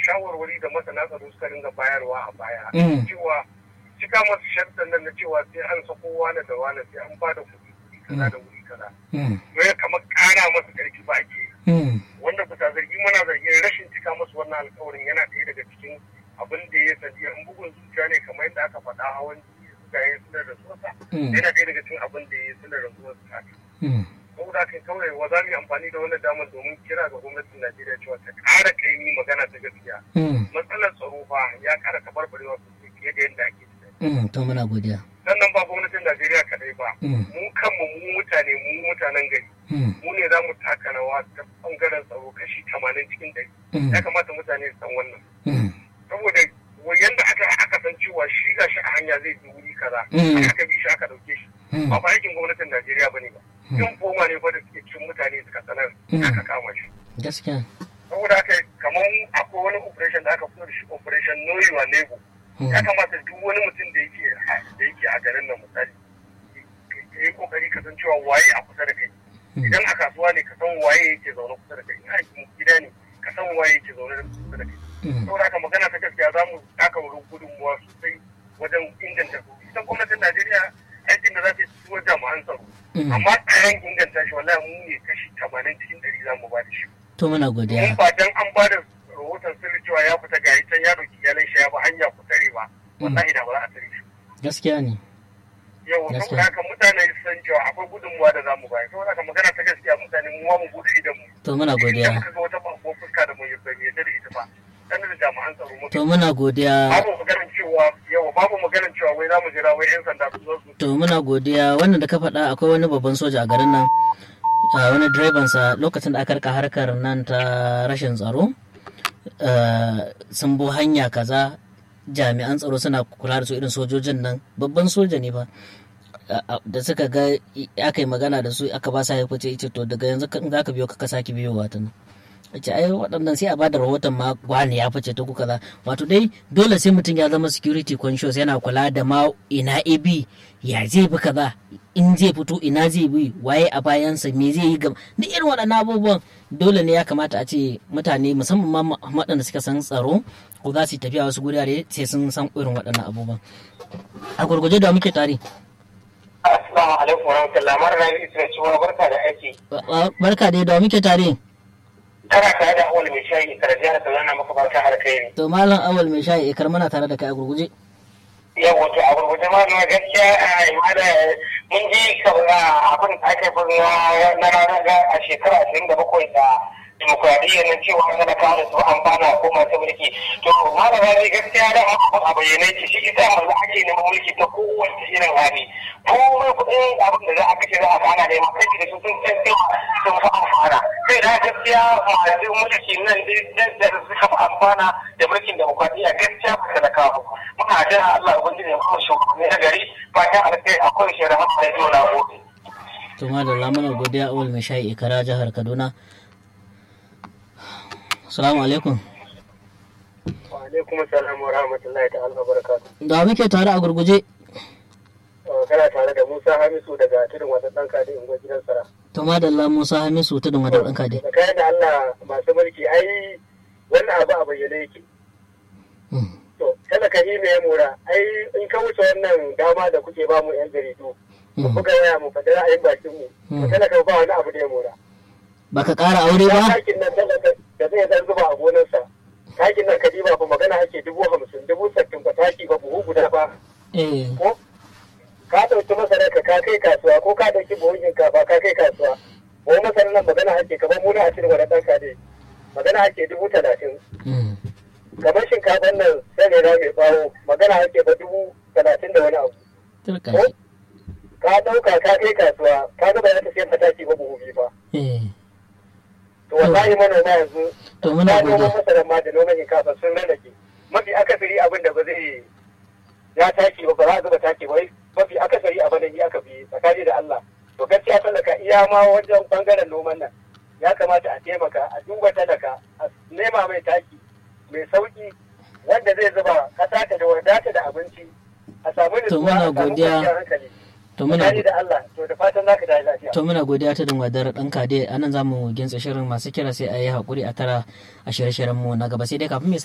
shawarwari da masana tsaro suka dinga bayarwa a baya Mm. cewa cika masu sharɗan nan na cewa sai an sako wane da wane sai an bada kuɗi kuɗi kaza da wuri kaza Mm. wai kamar ƙara masu ƙarfi ba ake yi Mm. wanda bisa zargi muna zargin rashin cika musu wannan alkawarin yana ɗaya daga cikin abin da ya sadi in bugun zuciya ne kamar yadda aka faɗa hawan jini da suka yi suna da sosa Mm. yana ɗaya daga cikin abin da ya yi suna da sosa Mm. saboda haka kawai wa za mu yi amfani da wannan damar domin kira ga gwamnatin Najeriya cewa ta ƙara kaimi magana ta gaskiya Mm. matsalar tsaro fa ya ƙara tabarbarewa sosai fiye da yadda ake tunani Mm. to muna godiya sannan ba gwamnatin Najeriya kaɗai ba Mm. mu kanmu mu mutane mu mutanen gari Mm. mu ne za mu taka rawa ta bangaren tsaro kashi tamanin cikin ɗari Mm. ya kamata mutane su san wannan Mm. saboda yanda aka aka san cewa shi ga shi a hanya zai bi wuri kaza Mm. aka bi shi aka dauke shi Mm. ba fa aikin gwamnatin Najeriya bane ba Mm. yin foma ne fa da suke cin mutane suka sanar Mm. aka kama shi gaskiya saboda haka kamar akwai wani operation da aka fito da shi operation know your neighbor Mm. ya kamata duk wani mutum da yake da yake a garin nan misali ya yi kokari ka san cewa waye a kusa da kai Mm. idan a kasuwa ne ka san waye yake zaune kusa da kai in a gida ne ka san waye yake zaune kusa da kai Mm. saboda haka magana ta gaskiya za mu taka wurin gudunmuwa sosai wajen inganta su ita gwamnatin najeriya aikin da za ta yi su jami'an tsaro Mm. amma tsaron inganta shi wallahi mu ne kashi tamanin cikin ɗari za mu ba da shi to muna in godiya ba dan an ba da rahoton sirri cewa ya fita ga can ya ɗauki iyalan shi ya ba hanya ku tare ba wallahi da ba za a tare shi gaskiya ne yau Gaskiya. saboda haka mutane su san cewa akwai gudunmuwa da za mu bayar saboda haka magana ta gaskiya mutane mu ma mu bude idan mu to muna idan godiya muka ga wata bako fuska da mu yarda da ita ba sanar da jami'an tsaro mu to muna godiya babu maganar cewa yawa babu maganar cewa wai za mu jira wai yan sanda su zo su to muna godiya wannan da ka faɗa akwai wani babban soja a garin nan a wani direbansa lokacin da aka rika harkar nan ta rashin tsaro eh, sun bo hanya kaza jami'an tsaro suna kula da su irin sojojin nan babban soja ne ba da suka ga i- aka yi magana da su aka ba sa ya fice ice to daga yanzu in za ka biyo ka ka sake biyowa ta nan ce ai waɗannan sai a bada rahoton ma wani ya fice ta ku kaza wato dai dole sai mutum ya zama security conscious yana kula da ma ina AB ya zai bi kaza in zai fito ina zai bi waye a bayansa me zai yi gaba duk irin waɗannan abubuwan dole ne ya kamata a ce mutane musamman ma waɗanda suka san tsaro ko za su yi tafiya wasu gurare sai sun san irin waɗannan abubuwan a gurguje da muke tare assalamu alaikum warahmatullahi mara rabi isra cewa barka da aiki barka dai da muke tare kana tare da awal mai shayi karatu da saurana maka barka alkhairi to malam awal mai shayi ikar mana tare da kai a gurguje yau wato a gurguje ma na gaskiya a imada mun ji abin da aka yi na ranar a shekara ashirin da bakwai da demokuraɗiyya na cewa talaka da su amfana ko masu mulki to malama zai gaskiya da abu a bayyane ce shi ita yanzu ake neman mulki ta kowace irin hali komai kuɗin abin da za a kashe za a fana da kai da su sun san cewa sun fi amfana sai da gaskiya masu mulki nan da suka fi amfana da mulkin demokuraɗiyya gaskiya ba talakawa muna jira Allah ubangiji ya kuma shugabanni na gari fatan alkai akwai shi rahama da yau na gobe. to madalla mana godiya awal mai shayi ikara jihar kaduna Assalamu alaikum. Wa alaikum assalam wa rahmatullahi ta'ala wa barakatuh. Da muke tare a gurguje. Kana tare da Musa Hamisu daga tudun wata ɗan kadi in gidan sara. To madalla Musa Hamisu tudun wata ɗan kadi. Da kayan da Allah masu mulki ai wannan abu a bayyane yake. To talaka hi ne ya mora ai in ka wuce wannan dama da kuke ba mu yan jaridu. Mu buga waya mu faɗi ra'ayin bakin mu. Talaka ba wani abu da ya mora. Baka ƙara aure ba? Takin nan talaka da zai dan zuba a gonarsa. Takin nan kadiba fa magana ake dubu hamsin dubu sattin ba taki ba buhu guda ba. Eh. Ko ka ɗauki masarar ka ka kai kasuwa ko ka ɗauki buhun shinkafa ka kai kasuwa. Buhun masarar nan magana ake kamar muna a cikin wani ɗan kade. Magana ake dubu talatin. Kamar shinkafan nan sai ne mai bawo magana ake ba dubu talatin da wani abu. Turkashi. Ka ɗauka ka kai kasuwa ka ga ba za ta siyan fataki ba buhu biyu ba. Eh. to wallahi manoma yanzu to muna gode noman masarar ma da noman shinkafa sun rarrake mafi akasari abin da ba zai ya taki ba ba za a zuba taki ba mafi akasari abin da ni aka fi tsakani da Allah to gaskiya talaka iya ma wajen bangaren noman nan ya kamata a taimaka a duba talaka a nema mai taki mai sauki wanda zai zuba kasa ta da wadata da abinci a samu To muna godiya. To muna Tsakani da Allah to da fatan zaka tashi lafiya To muna godiya ta dangwadar ɗan kade a nan za mu gintsa shirin masu kira sai a yi haƙuri a tara a shirye-shiryen mu na gaba sai dai kafin mai